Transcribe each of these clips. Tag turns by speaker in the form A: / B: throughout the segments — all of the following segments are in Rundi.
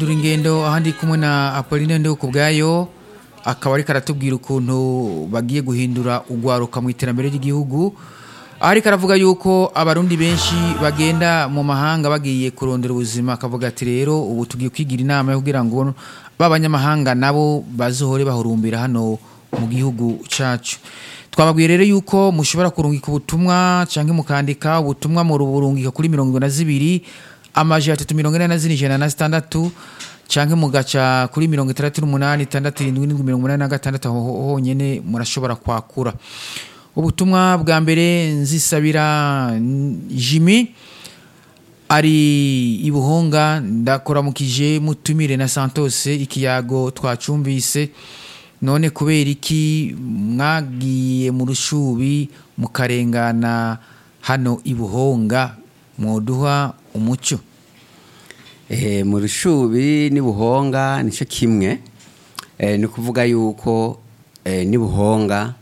A: dore ingendo ahandi kumwe na Apolline Ndeho ku bwayo akaba ariko aratubwira ukuntu bagiye guhindura ugwaruka mu iterambere ry'igihugu ariko aravuga yuko abarundi benshi bagenda mu mahanga bagiye kurondera ubuzima akavuga ati rero ubu tugiye kwigira inama yo kugira ngo b'abanyamahanga nabo bazohore bahurumbira hano mu gihugu cacu twababwiye rero yuko mushobora kurungika ubutumwa cyangwa mukandika ubutumwa mu ruburungika kuri mirongo na zibiri amajana atatu mirongo ine na zine ijana na zitandatu canke mugaca kuri mirongo itandatu n'umunani itandatu irindwi n'indwi mirongo umunani na gatandatu aho honyene murashobora kwakura ubutumwa bwa mbere nzisabira jimi ari ibuhonga ndakoramukije mutumire na santose ikiyago twacumvise none kubera iki mwagiye mu rushubi mukarengana hano ibuhonga mwoduha umuco
B: Eh, mu rushubi n'ibuhonga nicyo kimwe eh, ni ukuvuga yuko eh, n'ibuhonga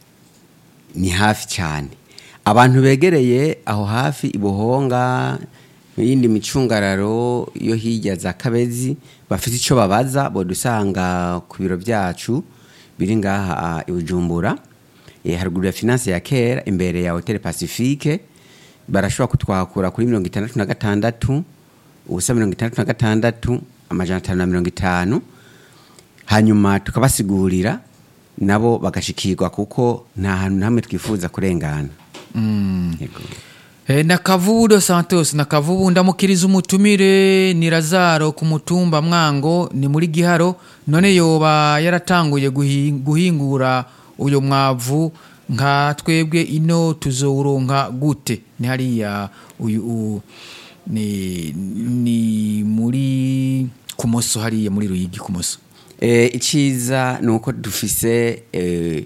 B: ni hafi cyane abantu begereye aho hafi ibuhonga yindi micungararo yo hirya za kabezi bafite icyo babaza bodusanga ku biro byacu biri ngaha i bujumbura eh, haruguru ya finance ya kera imbere ya hotel pacifique barashobora kutwakura kuri mirongo itandatu na gatandatu ubusa mirongo itandatu na gatandatu amajana atanu na mirongo itanu hanyuma tukabasigurira nabo bagashikirwa kuko nta hantu na hamwe twifuza kurengana Yego.
A: Eh, na kavubu do santos na kavubu ndamukiriza umutumire ni razaro ku mutumba mwango ni muri giharo none yoba yaratanguye guhi- guhingura uyo mwavu nka twebwe ino tuzowuronka gute ni hariya uyu u- ni, ni muri kumoso hariya muri ruyigi kumoso
B: Eh, iciza ni uko dufise eh,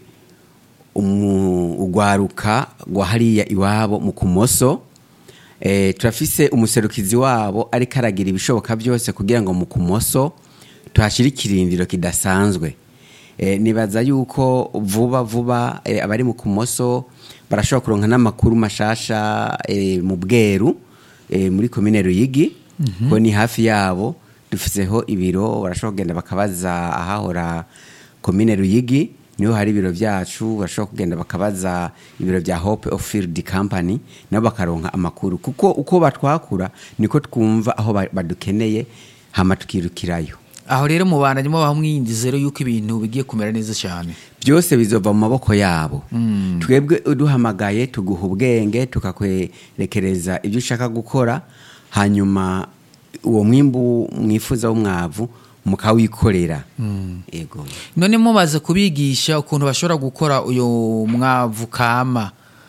B: umu- ugwaruka rwa hariya iwabo mu kumoso eh, turafise umuserukizi wabo ariko aragira ibishoboka byose kugira ngo mu kumoso tuhashyire ikirindiro kidasanzwe eh, nibaza yuko vuba vuba eh, abari mu kumoso barashobora kuronka n'amakuru mashasha eh, mu bweru eh, muri komine ruyigi ko ni hafi yabo dufiseho ibiro barashobora kugenda bakabaza ahahora komine ruyigi niho hari ibiro byacu bashobora kugenda bakabaza ibiro bya hope of field company nabo bakaronka amakuru kuko uko batwakura niko twumva aho ba- badukeneye hama tukirukirayo
A: aho rero mubandanyemo baha mwiyindizero yuko ibintu bigiye kumera neza cyane
B: byose bizova mu maboko yabo twebwe uduhamagaye tuguha ubwenge tukakwerekereza ibyo ushaka gukora hanyuma uwo mwimbu mwifuza w'umwavu mukawikorera yego
A: none mubaze kubigisha ukuntu bashobora gukora uyu mwavu kama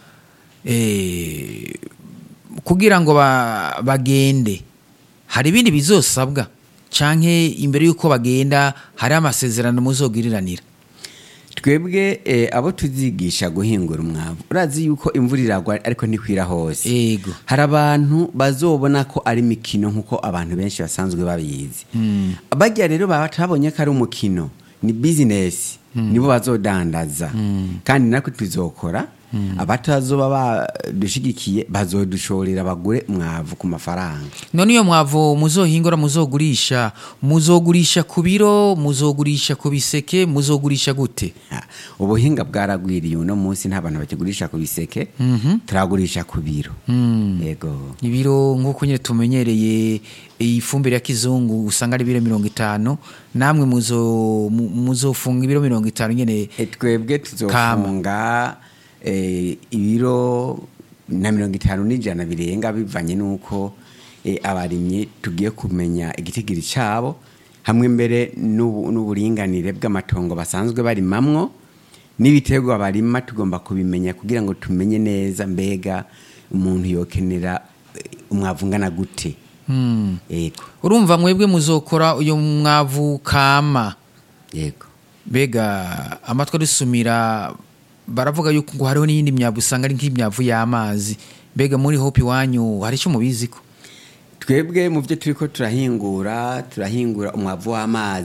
A: eh, kugira ngo ba- bagende hari ibindi bizosabwa canke imbere y'uko bagenda hari amasezerano muzogiriranira
B: twebwe eh, abo tuzigisha guhingura umwavu urazi yuko imvura iragwa ariko ntikwira hose
A: ego
B: hari abantu bazobona ko ari imikino nk'uko abantu benshi basanzwe babizi bajya rero batabonye ko ari umukino ni bizinesi nibo bazodandaza kandi natwe tuzokora abatazoba badushigikiye bazodushorera bagure umwavu ku mafaranga
A: none iyo mwavu muzohingura muzogurisha muzogurisha ku biro muzogurisha ku biseke muzogurisha gute
B: Ah, ubuhinga bwaragwiriye uno munsi nta bantu bakigurisha ku biseke turagurisha ku biro yego
A: ibiro nk'uko nyine tumenyereye iyi fumbire ya kizungu usanga ari ibiro mirongo itanu namwe muzo- mu- muzofunga ibiro mirongo itanu nyine
B: E, twebwe tuzofunga eh, ibiro na mirongo itanu n'ijana birenga bivanye n'uko eh, abarimyi tugiye kumenya igitigiri cyabo hamwe mbere n'ubu- n'uburinganire bw'amatongo basanzwe barimamwo n'ibiterwa barima tugomba kubimenya kugira ngo tumenye neza mbega umuntu yokenera eh, umwavu ungana gute yego
A: urumva mwebwe muzokora uyu mwavu kama
B: yego
A: mbega amatwi adusumira baravuga yuko ngo hariho n'iyindi myavu usanga ari nk'imyavu y'amazi mbega muri hope iwanyu hari icyo mubizi ko
B: twebwe mu byo turi ko turahingura turahingura umwavu w'amazi